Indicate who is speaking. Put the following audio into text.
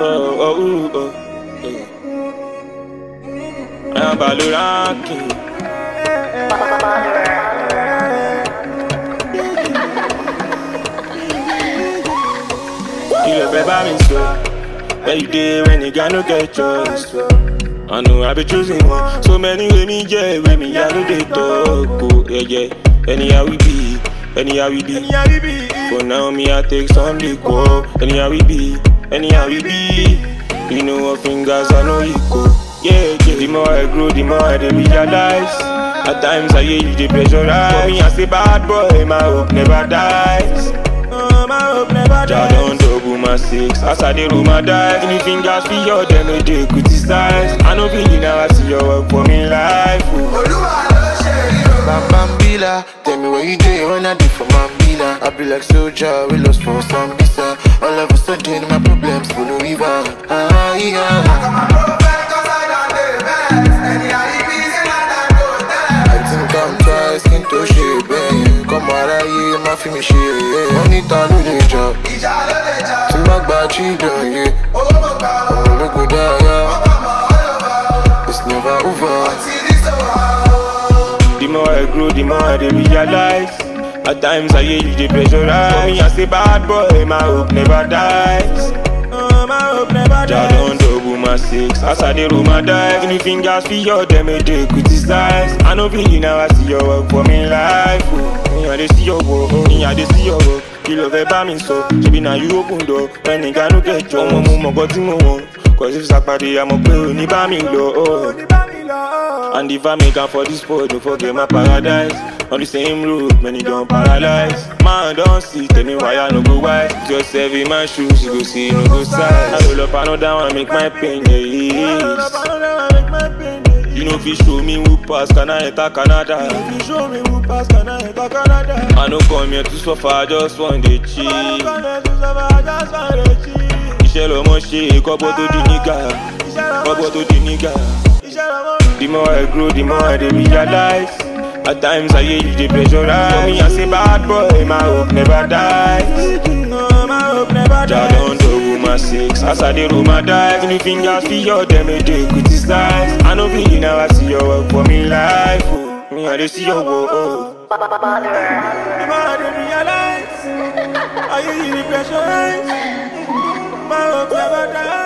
Speaker 1: oh, oh, oh, yeah. I'm Baloranking. You love about me so. Where you dey when you got no get choice? I know I be choosing one. So many way me yeah, way me I know they talk. Oh, yeah, yeah. Anyhow we be, anyhow we be. For now me I take some liquor. Anyhow we be, anyhow we be. You know what fingers I know you go. Yeah, yeah. The more I grow, the more I dey realize. At times I hear you dey pressurize. For me I say bad boy, my hope never dies. Oh, my hope never dies. Jah don double my six. As I dey roll my dice, any fingers for your them no dey criticize. I no feel now I see your work for me life. Oh.
Speaker 2: Bam Bambila, tell me where you dey when I dey for Mambila. I be like soldier, we lost for some visa. All of a sudden my problems follow river. Ah yeah. I think I'm twice skin to shape, eh. Come aráyé, má fi mi ṣe é. Wọ́n ní ta ló lè jà. Tí má gba children, yeah. Ọmọ ológo dára. It's never over.
Speaker 1: The more I grow, the more I dey realize. At times I hear you dey pressurize. For me I say bad boy, my hope never dies. Oh, my hope never Jah don double my six. As I dey roll my dice, any fingers for your them no dey criticize. I no feel now I see your work for me life. Oh. Me I dey see your work, oh. me I dey see your work. Kí ló fẹ́ bá mi sọ? Ṣebí na you open door, ẹnìkan ló kẹjọ. Ọmọ mo mọ̀ nǹkan tí mo wọ̀n. Cause if sàpàdé àmọ̀ pé ò ní bá mi lọ. Oh. And if I make am for this sport, don't forget my paradise. On the same road, many don't paralyze. Man, don't see, tell me why I no go wise. Just every my shoes, you go see, no go size. I roll up another one, make my pain ease. You know, if you show me who pass, can I enter Canada? If you show me who pass, can I enter Canada? I no come here to suffer, I just want the cheese. Iṣẹ́ lọmọ ṣe, kọ́bọ̀ tó di nígà. Kọ́bọ̀ tó di nígà. The more I grow, the more I dey realize. At times I hear you dey pressurize. For me, I say bad boy, my hope never dies. Jah don double my six. As I dey roll my dice, any fingers for your them no dey criticize. I no feel now I see your work for me life. Oh. Me I dey see your work. Oh. The more I dey realize, I hear you dey pressurize. My hope never dies.